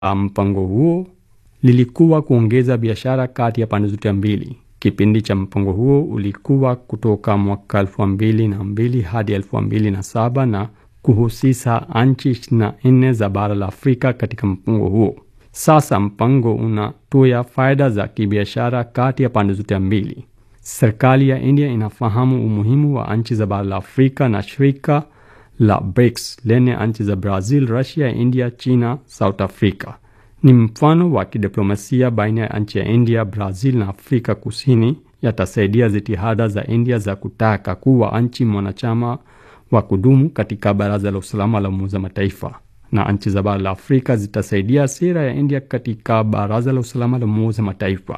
mpango huo lilikuwa kuongeza biashara kati ya pande zote mbili. Kipindi cha mpango huo ulikuwa kutoka mwaka elfu mbili na mbili hadi elfu mbili na saba na kuhusisha nchi ishirini na nne za bara la Afrika katika mpango huo. Sasa mpango unatoa faida za kibiashara kati ya pande zote mbili. Serikali ya India inafahamu umuhimu wa nchi za bara la Afrika na shirika la BRICS lenye nchi za Brazil, Russia, India, China, South Africa ni mfano wa kidiplomasia baina ya nchi ya India, Brazil na Afrika Kusini, yatasaidia jitihada za India za kutaka kuwa nchi mwanachama wa kudumu katika Baraza la Usalama la Umoja wa Mataifa, na nchi za bara la Afrika zitasaidia sera ya India katika Baraza la Usalama la Umoja wa Mataifa.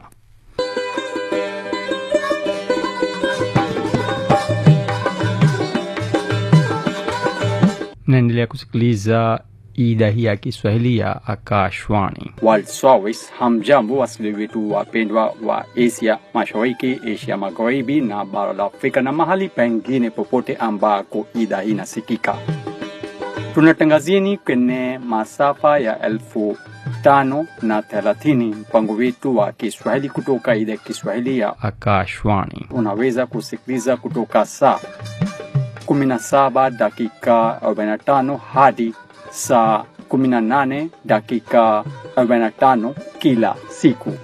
Naendelea kusikiliza idhaa hii ya Kiswahili ya Akashwani. World Service. Hamjambo wasikilizaji wetu wapendwa wa Asia Mashariki, Asia Magharibi na bara la Afrika na mahali pengine popote ambako idhaa hii inasikika. Tunatangazieni kwenye masafa ya elfu tano na thelathini mpango wetu wa Kiswahili kutoka idhaa ya Kiswahili ya Akashwani. unaweza kusikiliza kutoka saa 17 dakika 45 hadi saa 18 dakika 45 kila siku.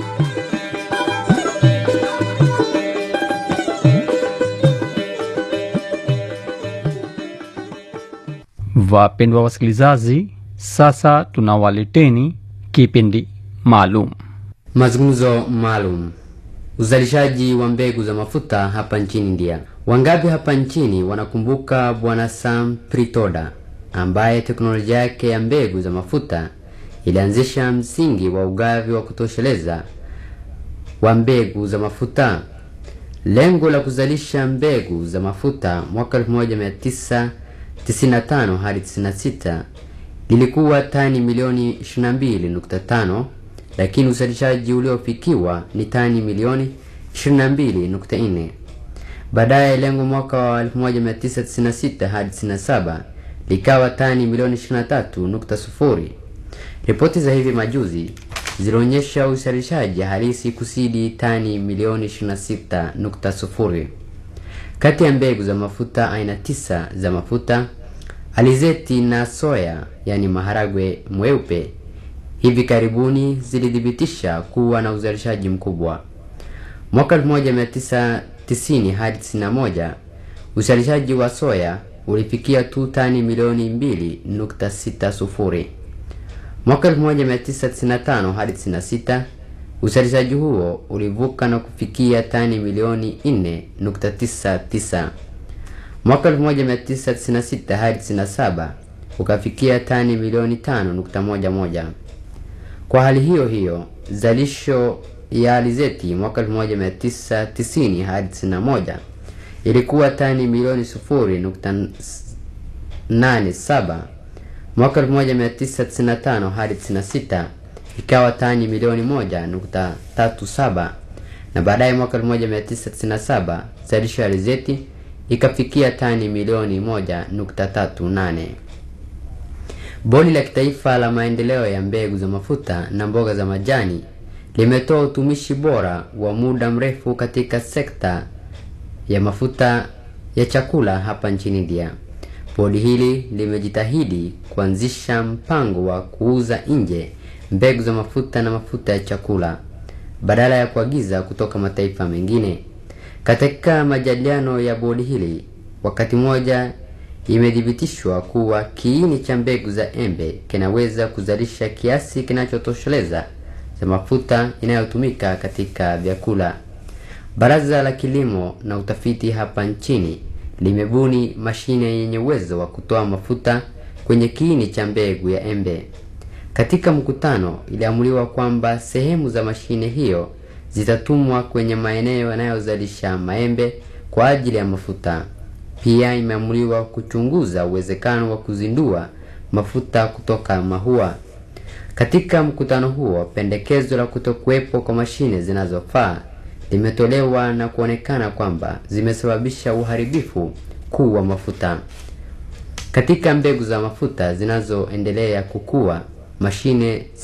Wapendwa wasikilizaji, sasa tunawaleteni kipindi maalum Mazungumzo maalum. Uzalishaji wa mbegu za mafuta hapa nchini India. Wangapi hapa nchini wanakumbuka Bwana Sam Pritoda ambaye teknolojia yake ya mbegu za mafuta ilianzisha msingi wa ugavi wa kutosheleza wa mbegu za mafuta. Lengo la kuzalisha mbegu za mafuta mwaka 1995 hadi 96 lilikuwa tani milioni 22.5 lakini uzalishaji uliofikiwa ni tani milioni 22.4. Baadaye lengo mwaka wa 1996 hadi 97 likawa tani milioni 23.0. Ripoti za hivi majuzi zilionyesha uzalishaji halisi kusidi tani milioni 26.0. Kati ya mbegu za mafuta aina tisa za mafuta alizeti na soya, yani maharagwe mweupe, hivi karibuni zilithibitisha kuwa na uzalishaji mkubwa. Mwaka 1990 hadi 91 uzalishaji wa soya ulifikia tu tani milioni 2.60. Mwaka 1995 hadi 96 uzalishaji huo ulivuka na kufikia tani milioni 4.99. Mwaka 1996 hadi 97 ukafikia tani milioni 5.11. Kwa hali hiyo hiyo, zalisho ya alizeti mwaka 1990 hadi 91 ilikuwa tani milioni 0.87. Mwaka 1995 hadi 96 ikawa tani milioni 1.37, na baadaye mwaka 1997 zalisho ya alizeti ikafikia tani milioni 1.38. Bodi la Kitaifa la Maendeleo ya Mbegu za Mafuta na Mboga za Majani limetoa utumishi bora wa muda mrefu katika sekta ya mafuta ya chakula hapa nchini India. Bodi hili limejitahidi kuanzisha mpango wa kuuza nje mbegu za mafuta na mafuta ya chakula badala ya kuagiza kutoka mataifa mengine. Katika majadiliano ya bodi hili, wakati mmoja imethibitishwa kuwa kiini cha mbegu za embe kinaweza kuzalisha kiasi kinachotosheleza za mafuta inayotumika katika vyakula. Baraza la Kilimo na Utafiti hapa nchini limebuni mashine yenye uwezo wa kutoa mafuta kwenye kiini cha mbegu ya embe. Katika mkutano, iliamuliwa kwamba sehemu za mashine hiyo zitatumwa kwenye maeneo yanayozalisha maembe kwa ajili ya mafuta. Pia imeamuliwa kuchunguza uwezekano wa kuzindua mafuta kutoka mahua. Katika mkutano huo, pendekezo la kutokuwepo kwa mashine zinazofaa limetolewa na kuonekana kwamba zimesababisha uharibifu kuu wa mafuta. Katika mbegu za mafuta zinazoendelea kukua, mashine